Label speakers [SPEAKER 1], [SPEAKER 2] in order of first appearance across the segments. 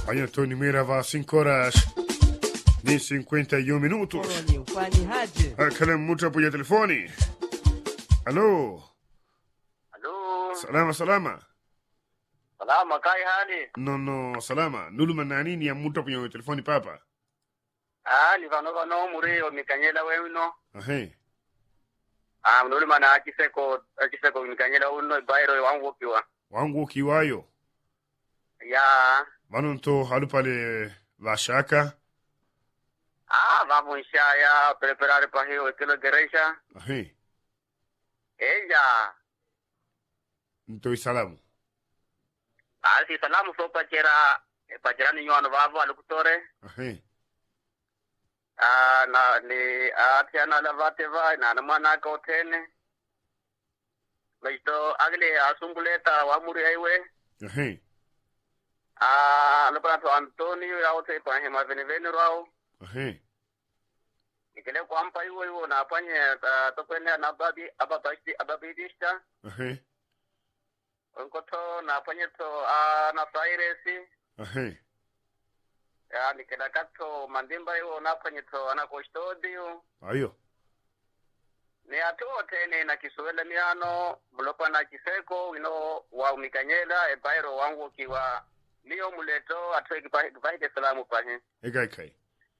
[SPEAKER 1] Amanhã Tony Meira vai às 5 horas nem 51 minutos.
[SPEAKER 2] Polônia, Fani Rádio.
[SPEAKER 1] Kala mtu hapo ya telefoni. Halo,
[SPEAKER 3] Halo,
[SPEAKER 1] salama salama.
[SPEAKER 3] salama kai hali?
[SPEAKER 1] No no salama. Nuluma na nini ya mtu hapo ya telefoni papa?
[SPEAKER 3] Ah, ni vano vano muri o mikanyela weuno.
[SPEAKER 1] Ahe.
[SPEAKER 3] Ah, mnuli mana akiseko akiseko mikanyela uno bairo wangu kiwa.
[SPEAKER 1] Wangu ukiwayo.
[SPEAKER 3] Ya,
[SPEAKER 1] Vanonto halu pale vashaka.
[SPEAKER 3] ah, vamos ya preparar para hiyo kilo gereisha.
[SPEAKER 1] Ahe.
[SPEAKER 3] Ella,
[SPEAKER 1] Ntoi salamu.
[SPEAKER 3] ah, si salamu so pachera pachera ni nyano vavo alukutore.
[SPEAKER 1] Ahe.
[SPEAKER 3] Ah, na ni atia na lavate va na na mwana ka otene. Leito agle asumbuleta wa muri aiwe.
[SPEAKER 1] Ahe.
[SPEAKER 3] Ah, alipana to Antonio ya wote pa hema veneveni rao.
[SPEAKER 1] Ahe.
[SPEAKER 3] Ikile kwampa hiyo hiyo na afanye uh, tokwene na babi ababashi ababidisha.
[SPEAKER 1] Ahe.
[SPEAKER 3] Onkoto na afanye to uh, na sairesi.
[SPEAKER 1] Ahe.
[SPEAKER 3] Ya nikenda kato mandimba hiyo na afanye to ana kostodio.
[SPEAKER 1] Ayo.
[SPEAKER 3] Ni atuo tene na kisuwele miano mlopa na kiseko wino wa umikanyela e bairo wangu kiwa niyo muleto atoe kipahike salamu pahe.
[SPEAKER 1] Ega ikai.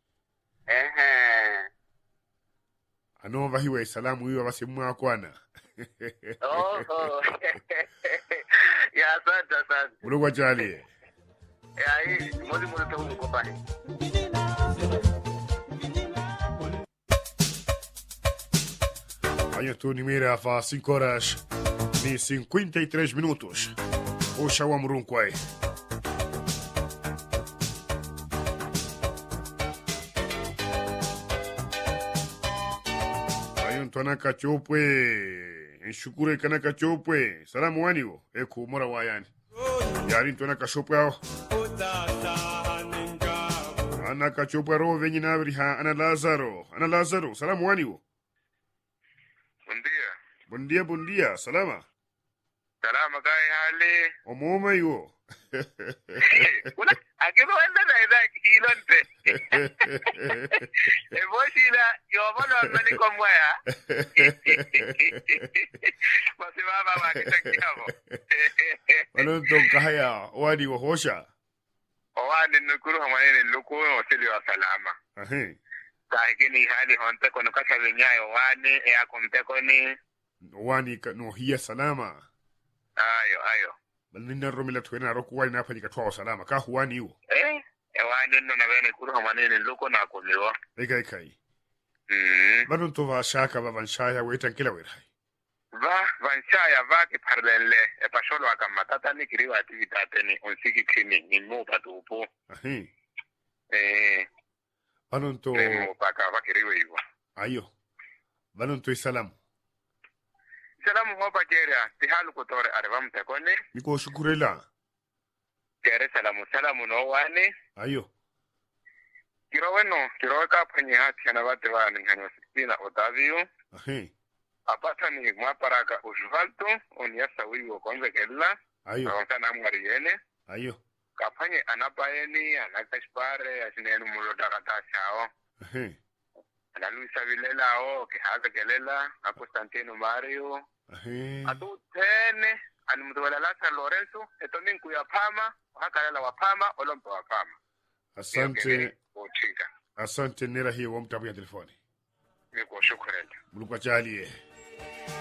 [SPEAKER 3] Ehe.
[SPEAKER 1] Ano vahiwa salamu hiyo basi mwana.
[SPEAKER 3] Oh, oh. ya asante asante.
[SPEAKER 1] Ulogwa jali.
[SPEAKER 3] Ya hii mozi mozi tu mko pale.
[SPEAKER 1] Amanhã Tony Meira vai às 5 horas nem 53 minutos. Oxa wa murunkwai. Ayo ntwana kachopwe. Nshukure kana kachopwe. Salamu waniwo. Eku mora wayani. Yari ntwana kachopwe ao. Ana kachopwe ro venyi nabri ha ana Lazaro. Ana Lazaro. Salamu waniwo.
[SPEAKER 3] Buen día.
[SPEAKER 1] Buen día, buen día. Salama.
[SPEAKER 3] Salama kai hali.
[SPEAKER 1] Omoma iwo.
[SPEAKER 3] Una akiba wanda da ida kilonte. E boshila yo bono mani komwaya. Basi baba wa kitakiamo.
[SPEAKER 1] Walonto kahaya wadi wa hosha.
[SPEAKER 3] Owani nukuru hamanene lukuno osili wa salama.
[SPEAKER 1] Ahe.
[SPEAKER 3] Kahikini hali honte kono kasa vinyayo wani ea kumtekoni.
[SPEAKER 1] Wani ka no hiya salama.
[SPEAKER 3] Ayo ayo.
[SPEAKER 1] Balinda romila tuena roku wani na fanyika twao salama. Ka huwani iwo.
[SPEAKER 3] Eh, ewani nno nabene kuru hamanene luko na kumiwa.
[SPEAKER 1] Ega ikai.
[SPEAKER 3] Mm.
[SPEAKER 1] Balonto va shaka va vanshaya wetan kila werai.
[SPEAKER 3] Va vanshaya va ki parlenle e pasholo akamatata ni kiriwa activitate ni unsiki kini ni mu patupu.
[SPEAKER 1] Ahe.
[SPEAKER 3] Eh,
[SPEAKER 1] Balonto
[SPEAKER 3] ni mu paka va kiriwa hivyo.
[SPEAKER 1] ayo. Balonto isalamu.
[SPEAKER 3] Salamu hopa keria tihalu kutore areva mtekoni.
[SPEAKER 1] Niko shukurela.
[SPEAKER 3] Kere salamu salamu no wani.
[SPEAKER 1] Ayo.
[SPEAKER 3] Kiro weno kiro ka panyi hati na vate va ni nganyo sixtina Otavio.
[SPEAKER 1] Ahe.
[SPEAKER 3] Apata ni mwaparaka usvalto oniasa wiwo konze kella.
[SPEAKER 1] Ayo.
[SPEAKER 3] Kawansa mwari yene.
[SPEAKER 1] Ayo.
[SPEAKER 3] Kapanye anapaeni anakashpare asinenu mulo dakatashao.
[SPEAKER 1] Ahe.
[SPEAKER 3] ana Luisa Vilela o que hace que lela a Constantino Mario
[SPEAKER 1] Ahe.
[SPEAKER 3] a tu tene ani mtwala la San Lorenzo eto min kuya pama haka lela wa pama olompo wa pama
[SPEAKER 1] Asante.
[SPEAKER 3] uchika
[SPEAKER 1] Asante nera hiyo wa mtabu ya telefoni.
[SPEAKER 3] niko shukrani
[SPEAKER 1] Mulukwa jali.